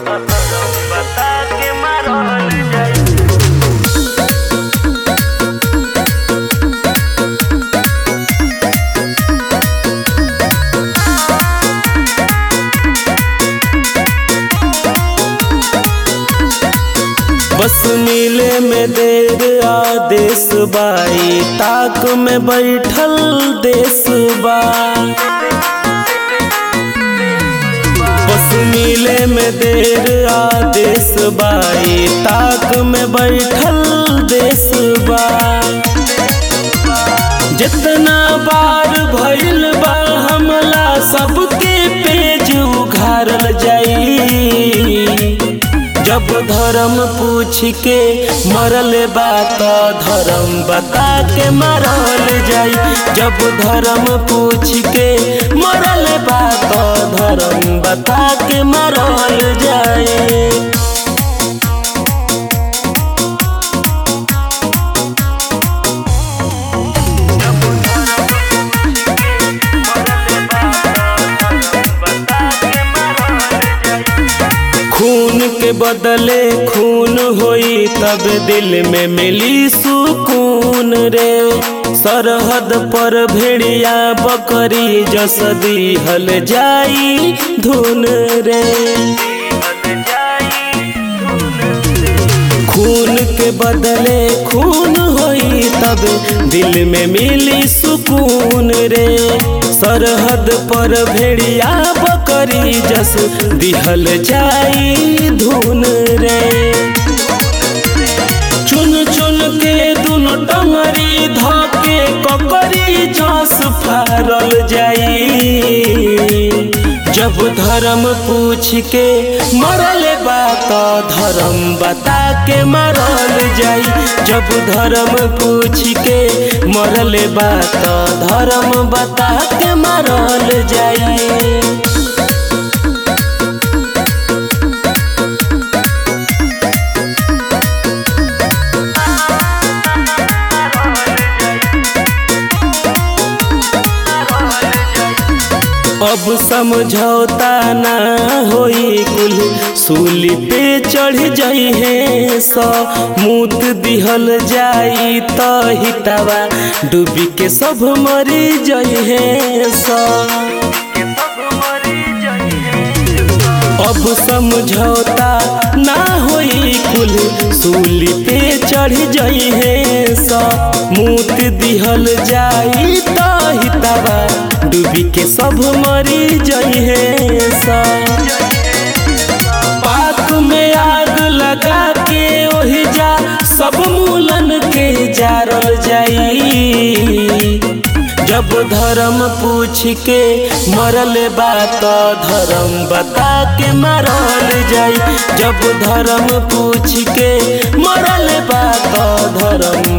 बता के मारल जाई बस मिले में देर आदेश बाई ताक में बैठल देश बा बस मिले में देर आदेश बाई ताक में बैठल देश बा जितना बार भइल बा हमला सबके पेज उघारल जाई जब धर्म पूछ के मरल बा त धर्म बता के मरल जाई जब धर्म पूछ के मरल बा त धर्म बता के मरल जाई खून के बदले खून होई तब दिल में मिली सुकून रे सरहद पर भेड़िया बकरी जसदी हल जाई धुन रे खून के बदले खून होई तब दिल में मिली सुकून रे सरहद पर भेड़िया बकरी जस दिहल जाई धुन रे चुन चुन के दुनो टंगरी धके ककरी जस फारल जाई जब धर्म पूछ के मरल बा त धर्म बता के मरल जाई जब धर्म पूछ के मरल बा त धर्म बता के मरल जाई अब समझौता ना होई कुल सूली पे चढ़ जाई है सो मूत दिहल जाई त हितावा डूबी के सब मरी जाई है सो अब समझौता ना होई कुल सूली पे चढ़ जाई है सो मूत दिहल जाई त हितावा डूबी के सब मरी जाई है सा पाक में आग लगा के ओहि जा सब मूलन के जारल जाई जब धर्म पूछ के मरल बा त धर्म बता के मरल जाई जब धर्म पूछ के मरल बा त धर्म